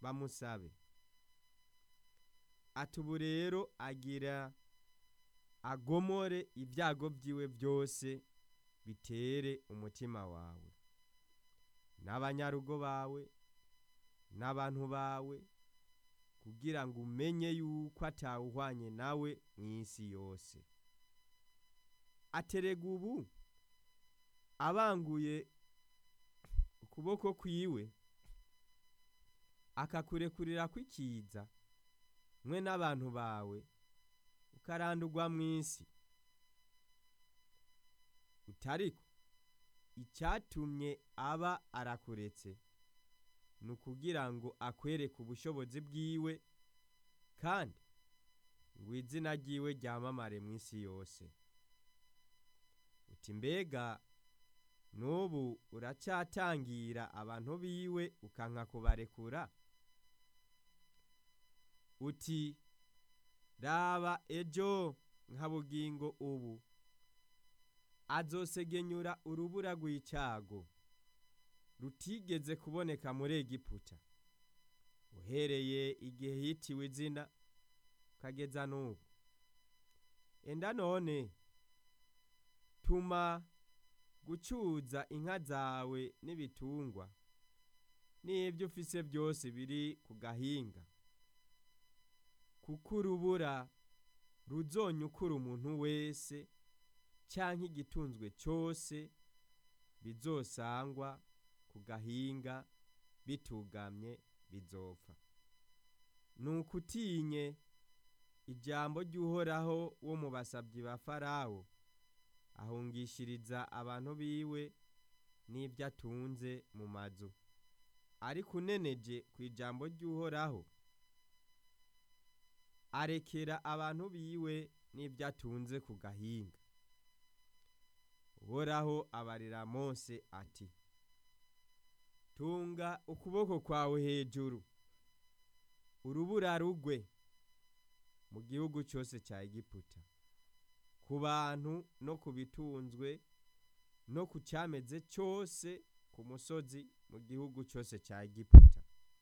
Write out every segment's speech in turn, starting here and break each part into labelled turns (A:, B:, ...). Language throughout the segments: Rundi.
A: bamusabe ati ubu rero agira agomore ibyago byiwe byose bitere umutima wawe n'abanyarugo bawe n'abantu bawe kugira ngo umenye yuko atawuhwanye nawe mu isi yose aterega ubu abanguye ukuboko kwiwe akakurekurira kw'ikiza mwe n'abantu bawe ukarandurwa mu isi utariko icyatumye aba arakuretse ni ukugira ngo akwereke ubushobozi bwiwe kandi ngo izina ryiwe ryamamare mu isi yose uti mbega n'ubu uracyatangira abantu biwe ukanka kubarekura uti raba ejo nka bugingo ubu azosegenyura urubura rw'icago rutigeze kuboneka muri egiputa uhereye igihe hitiwe izina ukageza n'ubu enda none tuma gucuza inka zawe n'ibitungwa n'ibyo ufise byose biri ku gahinga kuko urubura ruzonyukura umuntu wese cyangwa igitunzwe cyose bizosangwa ku gahinga bitugamye bizopfa nuko utinye ijambo ry'uhoraho wo mu basabyi ba farawo ahungishiriza abantu biwe n'ibyo atunze mu mazu ariko uneneje ku ijambo ry'uhoraho arekera abantu biwe n'ibyo atunze ku gahinga uhoraho abarira mose ati tunga ukuboko kwawe hejuru urubura rugwe mu gihugu cyose cya egiputa ku bantu no ku bitunzwe no ku cyameze cyose ku musozi mu gihugu cyose cya egiputa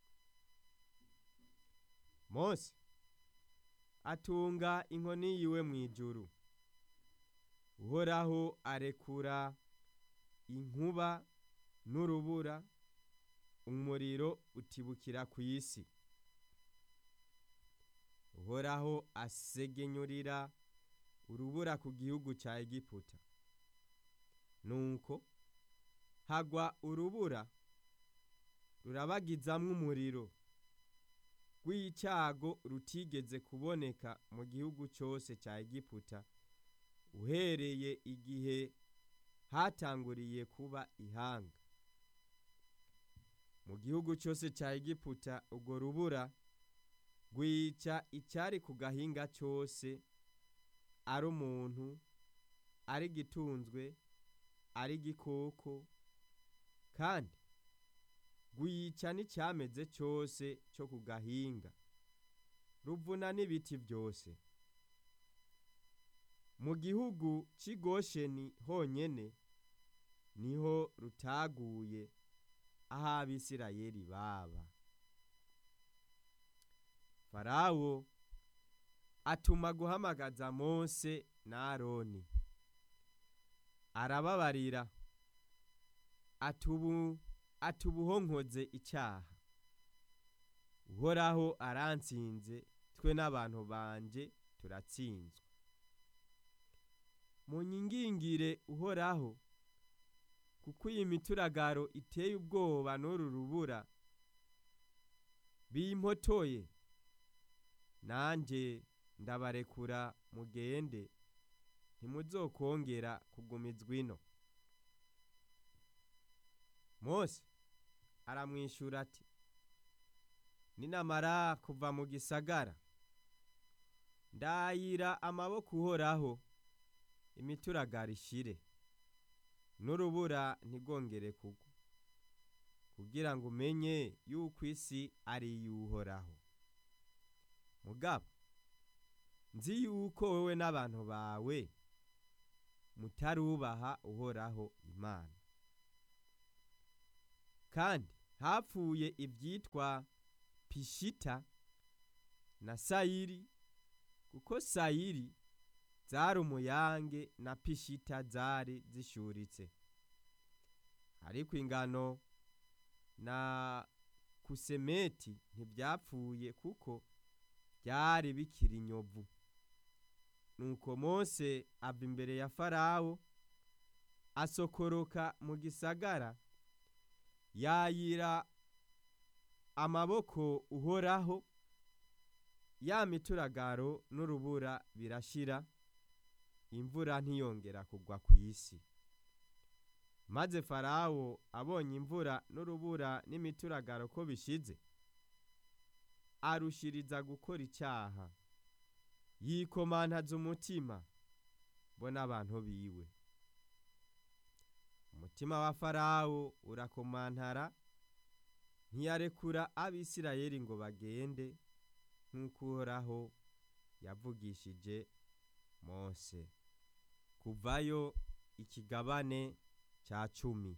A: mose atunga inkoni yiwe mu ijuru uhoraho arekura inkuba n'urubura umuriro utibukira ku isi uhoraho asegenyurira urubura ku gihugu cya egiputa nuko hagwa urubura rurabagizamwo umuriro rw'icyago rutigeze kuboneka mu gihugu cyose cya egiputa uhereye igihe hatanguriye kuba ihanga mu gihugu cyose cya egiputa urwo rubura rwica icyari ku gahinga cyose ari umuntu ari gitunzwe ari gikoko kandi rwica n'icyameze cyose cyo ku gahinga ruvuna n'ibiti byose mu gihugu cy'igosheni honyine niho rutaguye aho abisirayeli baba farawo atuma guhamagaza mose na aroni arababarira atubuhonkoze icyaha uhoraho aransinze twe n'abantu banje turatsinzwe mu nyingingire uhoraho kuko iyi mituragaro iteye ubwoba n'uru rubura bimpotoye nanjye ndabarekura mugende ntimuzokongera kugumizwa ino mose aramwishyura ati ninamara kuva mu gisagara ndayira amaboko uhoraho imituragaro ishire n'urubura ntigongere kugwa kugira ngo umenye yuko isi ari iy'uhoraho mugabo nzi yuko wowe n'abantu bawe mutarubaha uhoraho imana kandi hapfuye ibyitwa pishita na sayiri kuko sayiri zari umuyange na pishita zari zishuritse ariko ingano na kusemeti ntibyapfuye kuko byari bikiri inyovu nuko mose ava imbere ya farawo asokoroka mu gisagara yayira amaboko uhoraho ya mituragaro n'urubura birashira imvura ntiyongera kugwa ku isi maze farawo abonye imvura n'urubura n'imituragaro ko bishize arushiriza gukora icyaha yikomantaza umutima bo n'abantu biwe umutima wa farawo urakomantara ntiyarekura abisirayeli ngo bagende nk'uko uhoraho yavugishije mose kuvayo ikigabane cya cumi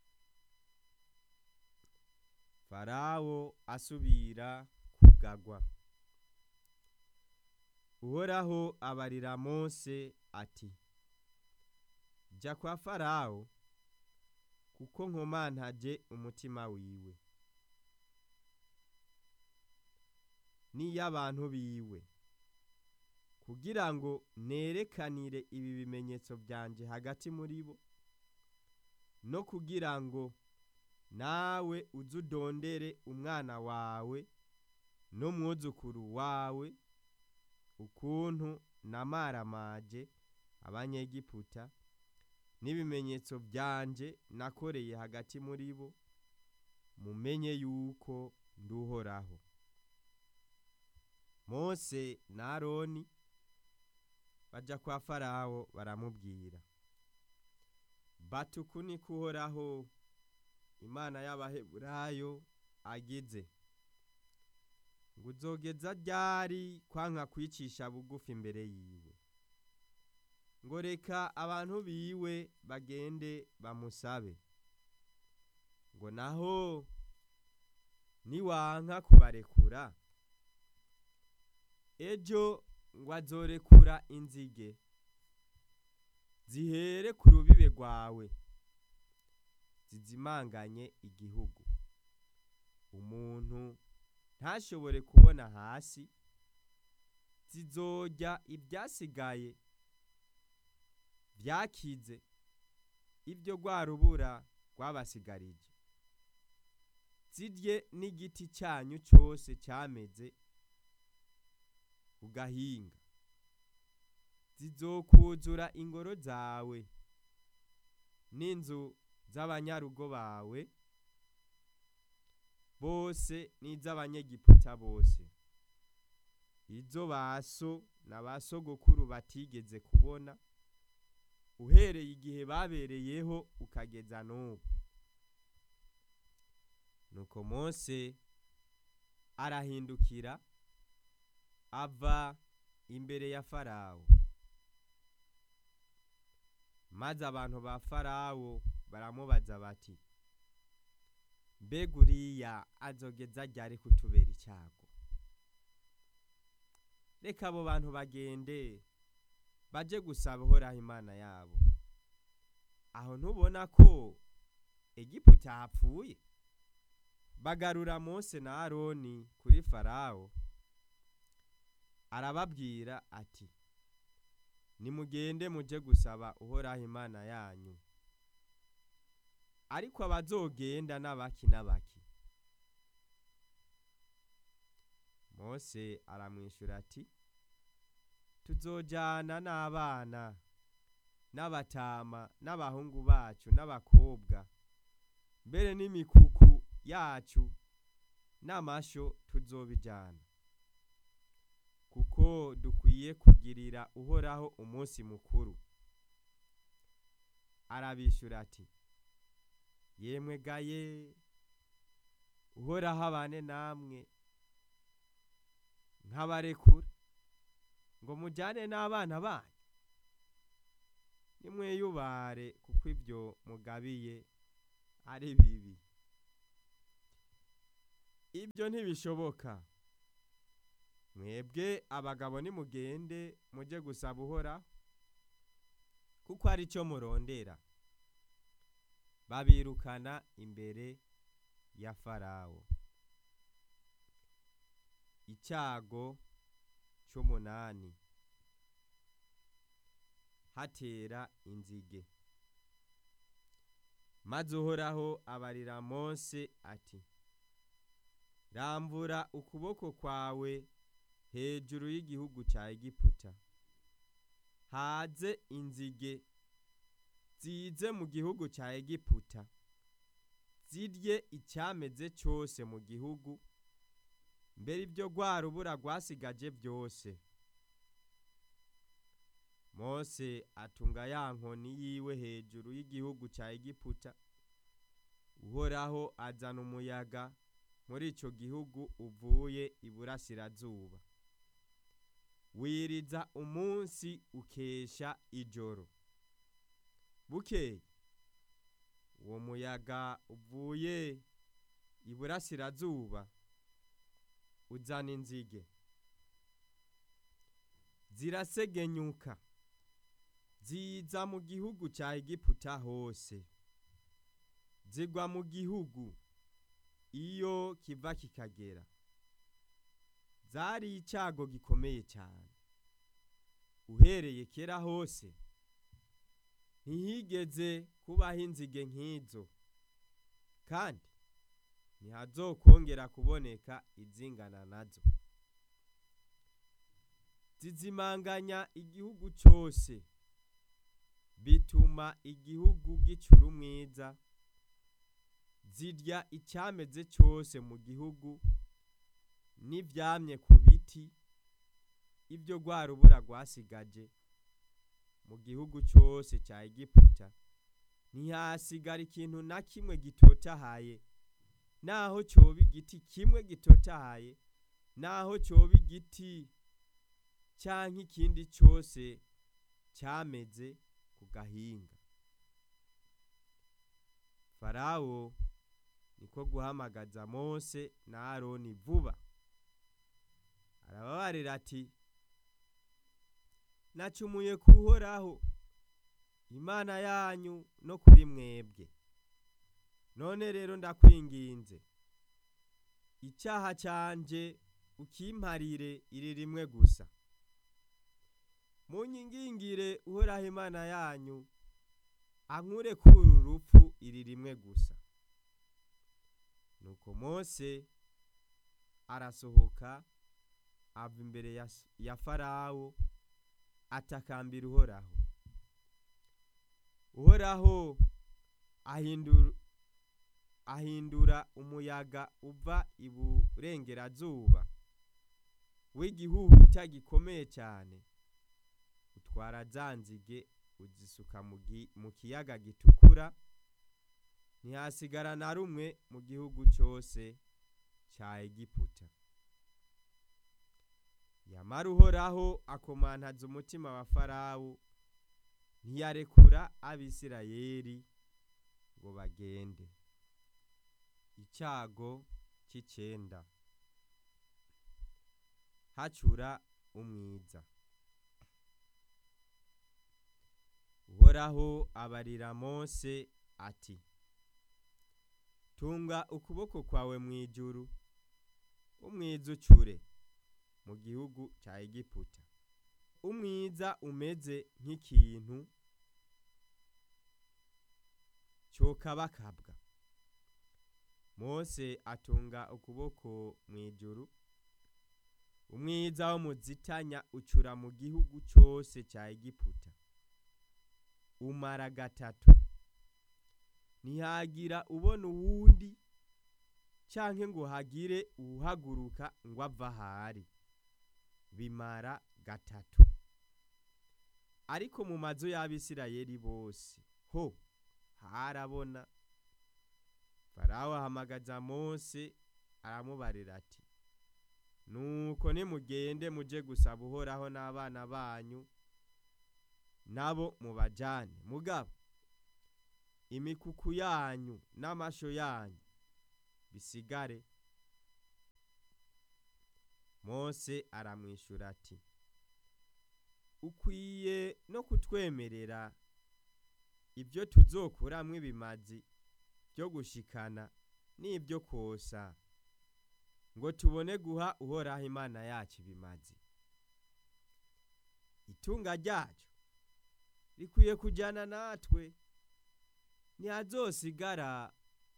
A: farawo asubira kugagwa uhoraho abarira mose ati jya kwa farawo kuko nkomantaje umutima wiwe n'iy'abantu biwe kugira ngo nerekanire ibi bimenyetso byanje hagati muri bo no kugira ngo nawe uze udondere umwana wawe n'umwuzukuru wawe ukuntu namaramaje abanyegiputa n'ibimenyetso byanje nakoreye hagati muri bo mumenye yuko nduhoraho mose na aroni bajya kwa farawo baramubwira batuku ni kuhoraho imana y'abaheburayo agize ngo uzogeza ryari kwanka kwicisha bugufi imbere yiwe ngo reka abantu biwe bagende bamusabe ngo naho niwanka kubarekura ejo ngo azorekura inzige zihere ku rubibe rwawe zizimanganye igihugu umuntu ntashobore kubona hasi zizojya ibyasigaye byakize ibyo rwa rubura rwabasigarije zirye n'igiti cyanyu cyose cyameze ku gahinga zizokuzura ingoro zawe n'inzu z'abanyarugo bawe bose n'iz'abanyegiputa bose izo baso na ba sogokuru batigeze kubona uhereye igihe babereyeho ukageza n'ubu nuko mose arahindukira ava imbere ya farawo maze abantu ba farawo baramubaza bati mbega uriya azogeza ryari kutubera icyago reka abo bantu bagende baje gusaba uhoraho imana yabo aho ntubona ko egiputa hapfuye bagarura mose na aroni kuri farawo arababwira ati nimugende muje gusaba uhoraho imana yanyu ariko abazogenda n'abaki n'abaki mose aramwishyura ati tuzojyana n'abana n'abatama n'abahungu bacu n'abakobwa mbere n'imikuku yacu n'amasho tuzobijyana kuko dukwiye kugirira uhoraho umunsi mukuru arabishyura ati yemwe gaye uhoraho abane namwe nkabarekura ngo mujyane n'abana banyu nimweyubare kuko ibyo mugabiye ari bibi ibyo ntibishoboka mwebwe abagabo nimugende mujye gusaba uhoraho kuko ari cyo murondera babirukana imbere ya farawo icyago cy'umunani hatera inzige maze uhoraho abarira mose ati rambura ukuboko kwawe hejuru y'igihugu cya egiputa haze inzige zize mu gihugu cya egiputa zirye icyameze cyose mu gihugu mbere ibyo rwa rubura rwasigaje byose mose atunga ya nkoni yiwe hejuru y'igihugu cya egiputa uhoraho azana umuyaga muri icyo gihugu uvuye iburasirazuba wiriza umunsi ukesha ijoro bukeye uwo muyaga uvuye iburasirazuba uzana inzige zirasegenyuka ziza mu gihugu cya egiputa hose zigwa mu gihugu iyo kiva kikagera zari icyago gikomeye cyane uhereye kera hose ntihigeze kubaho inzige nk'izo kandi ntihazokongera kuboneka izingana nazo zizimanganya igihugu cyose bituma igihugu gicura umwiza zirya icyameze cyose mu gihugu n'ibyamye ku biti ibyo rwa rubura rwasigaje mu gihugu cyose cya egiputa ntihasigara ikintu na kimwe gitotahaye naho cyoba igiti kimwe gitotahaye naho cyoba igiti cyangwa ikindi cyose cyameze ku gahinga farawo niko guhamagaza mose na aroni vuba arababarira ati nacumuye kuhoraho imana yanyu no kuri mwebwe none rero ndakwinginze icyaha cyanje ukimparire iri rimwe gusa munyingingire uhoraho imana yanyu ankure kuri uru rupfu iri rimwe gusa nuko mose arasohoka ava imbere ya farawo atakambira uhoraho uhoraho ahindura umuyaga uva iburengerazuba w'igihuhuta gikomeye cyane utwara za nzige uzisuka mu kiyaga gitukura ntihasigara na rumwe mu gihugu cyose cya egiputa yamara uhoraho akomantaza umutima wa farawo ntiyarekura abisirayeri ngo bagende icyago cy'icyenda hacura umwiza uhoraho abarira mose ati tunga ukuboko kwawe mu ijuru umwiza ucure mu gihugu cya egiputa umwiza umeze nk'ikintu cyokabakabwa mose atunga ukuboko mu ijuru umwiza wo muzitanya ucura mu gihugu cyose cya egiputa umara gatatu ntihagira ubona uwundi cyangwa ngo hagire uhaguruka ngo ava ahari bimara gatatu ariko mu mazu y'abisirayeli bose ho harabona farawo ahamagaza mose aramubarira ati nuko nimugende mujye gusaba uhoraho n'abana banyu nabo mubajyane mugabo imikuku yanyu n'amasho yanyu bisigare mose aramwishyura ati ukwiye no kutwemerera ibyo tuzokuramwo ibimazi byo gushikana n'ibyo kosa ngo tubone guha uhoraho imana yacu ibimazi itunga ryacu rikwiye kujyana natwe ntihazosigara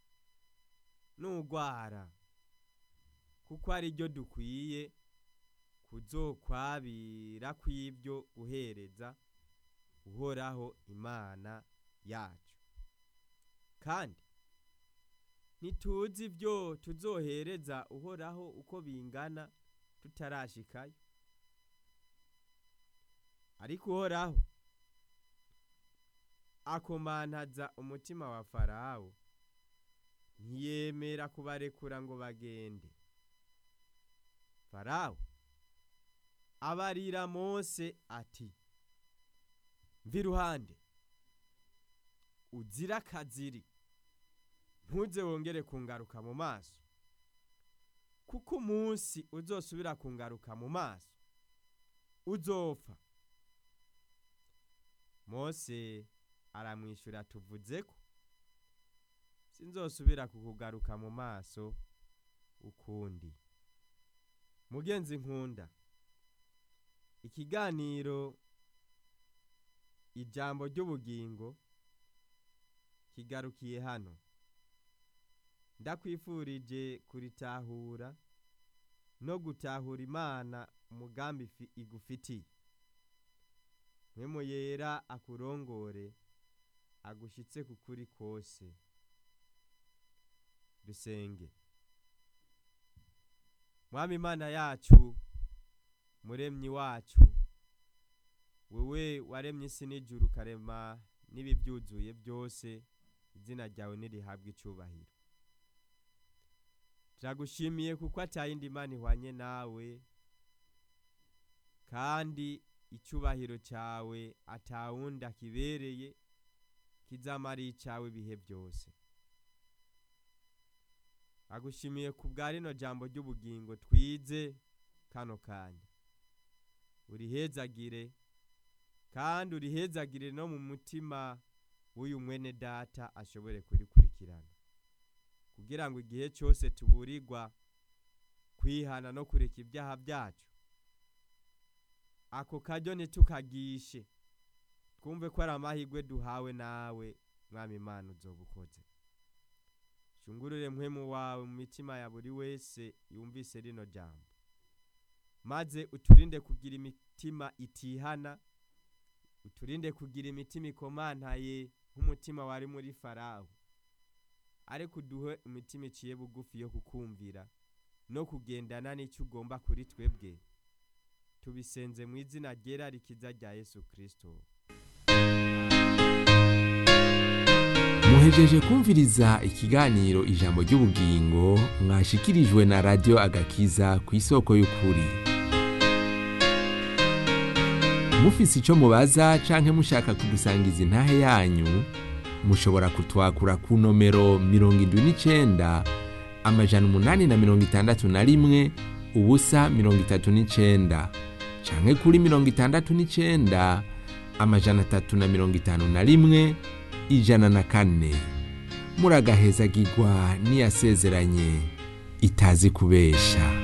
A: n'urwara kuko ari ryo dukwiye kuzokwabira kw'ibyo guhereza uhoraho imana yacu kandi ntituzi ibyo tuzohereza uhoraho uko bingana tutarashikayo ariko uhoraho akomantaza umutima wa farawo ntiyemera kubarekura ngo bagende farawo abarira mose ati mva iruhande uzira akaziri ntuze wongere kungaruka mu maso kuko umunsi uzosubira kungaruka mu maso uzopfa mose aramwishyura tuvuze ko sinzosubira kukugaruka mu maso ukundi mugenzi nkunda ikiganiro ijambo ry'ubugingo kigarukiye hano ndakwifurije kuritahura no gutahura imana umugambi igufitiye mwemu yera akurongore agushyitse ku kuri kose dusenge mwami imana yacu muremyi wacu wewe waremye isi n'ijuru ukarema n'ibibyuzuye byose izina ryawe nirihabwa icyubahiro turagushimiye kuko atayindi mana ihwanye nawe kandi icyubahiro cyawe atawundi akibereye kizamara icyawe ibihe byose agushimiye ku bwa rino jambo ry'ubugingo twize kano kanya urihezagire kandi urihezagire no mu mutima w'uyu mwene data ashobore kurikurikirana kugira ngo igihe cyose tuburirwa kwihana no kureka ibyaha byacu ako karyo ntitukagishe twumve ko ari amahirwe duhawe nawe mwami imana uzoba ukoze shungurure mpwemu wawe mu mitima ya buri wese yumvise rino jambo maze uturinde kugira imitima itihana uturinde kugira imitima ikomantaye nk'umutima wari muri farawo ariko uduhe imitima iciye bugufi yo kukumvira no kugendana n'icyo ugomba kuri twebwe tubisenze mu izina ryera rikiza rya yesu kirisito
B: muhejeje kumviriza ikiganiro ijambo ry'ubugingo mwashikirijwe na radiyo agakiza ku isoko y'ukuri mufise icyo mubaza canke mushaka kudusangiza intahe yanyu mushobora kutwakura ku nomero mirongo indwi n'icenda amajana umunani na mirongo itandatu na rimwe ubusa mirongo itatu n'icenda canke kuri mirongo itandatu n'icenda amajana atatu na mirongo itanu na rimwe ijana na kane muragahezagirwa n'iyasezeranye itazi kubesha